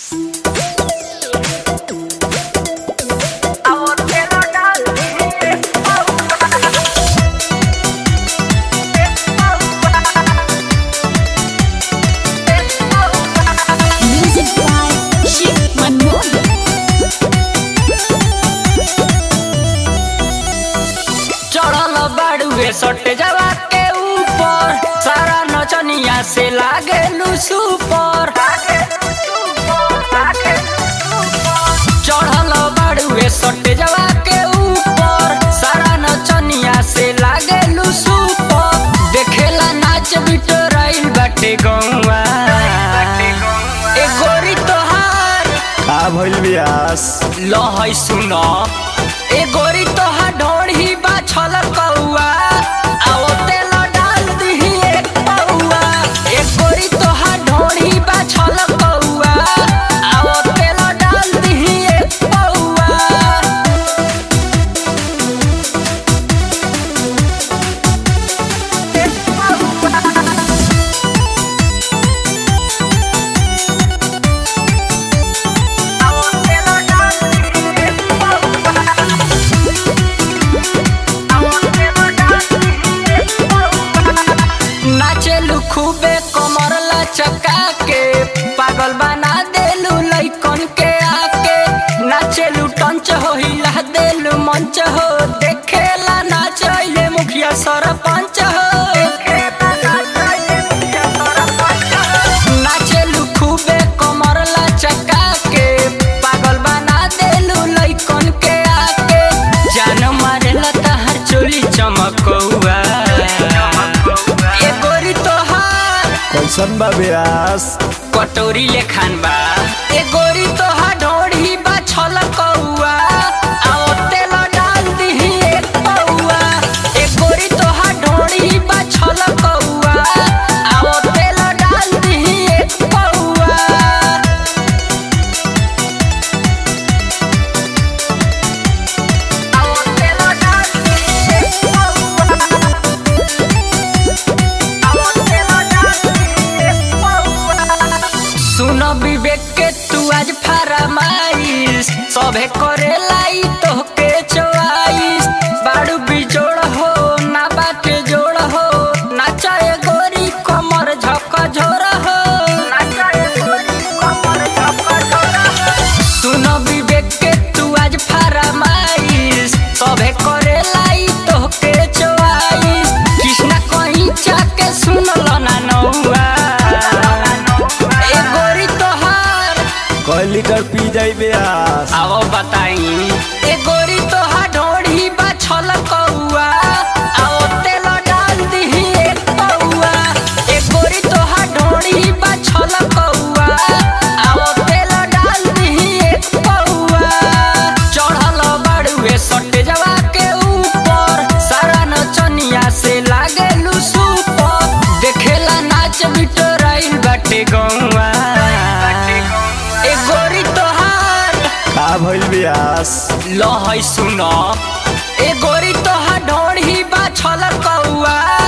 Music by Shiv Manmohan. चढ़ल बाड़ुए सटे जवा के ऊपर सारा नचनिया से लागे सुपर चढ़ल बाड़ुए सटे जवा के ऊपर सारा नचनिया से लागे सुपर देखेला नाच बिटोराइल बाटे गौवा ए गोरी तोहार का भइल बियास लहै सुन ए गोरी तोहा ढोढ़ी बा छल कौआ आओ तेल डाल दिही एक पौआ ए गोरी तोहा ढोढ़ी बा छल कौआ आओ तेल डाल दिही एक पौआ नाचेलू खूबे कमर लचका के पागल बना देलू लइकन के आके नाचेलू टंच हो हिला देलू मंच हो देखेला नाचैले मुखिया सरपंच हो नाचेलू खूबे कमर लचका के पागल बना देलू लइकन के आके जान मारेला तहर चोली चमकौआ ए गोरी तोहार कैसन बा बियास कटोरी लेखान बा ए गोरी तोहार ढोढ़ी बा छल कौआ आओ तेल डाल दिही एक पौआ ए गोरी तोहार ढोढ़ी बा छल कौआ आओ तेल डाल दिही एक पौआ सुन विवेक के तू आज फरमाइश सभे करे लाई तोहके चोआइस बाड़ू बिजोड़ हो ना बाटे जोड़ हो नाचाए गोरी कमर झक झोर हो सुन विवेक के तू आज फरमाइश सभे करे लाई तोहके चोआइस कृष्णा कहीं जाके सुनल ना नौआ ए गोरी तोहार कई लीटर पी जाई बियास आओ बताई ए गोरी तोहार ढोढ़ी बा छल कौआ आओ तेल डाल दिही एक पौआ ए गोरी तोहार ढोढ़ी बा छल कौआ आओ तेल डाल दिही एक पौआ चढ़ल बाड़ुए सटे जवा के ऊपर सारा नचनिया से लागे सुपर देखेला नाच बिटोराइल बाटे गौआ ए गोरी तोहार का भइल बियास लहै सुन ए गोरी तोहा ढोढ़ी बा छल कौआ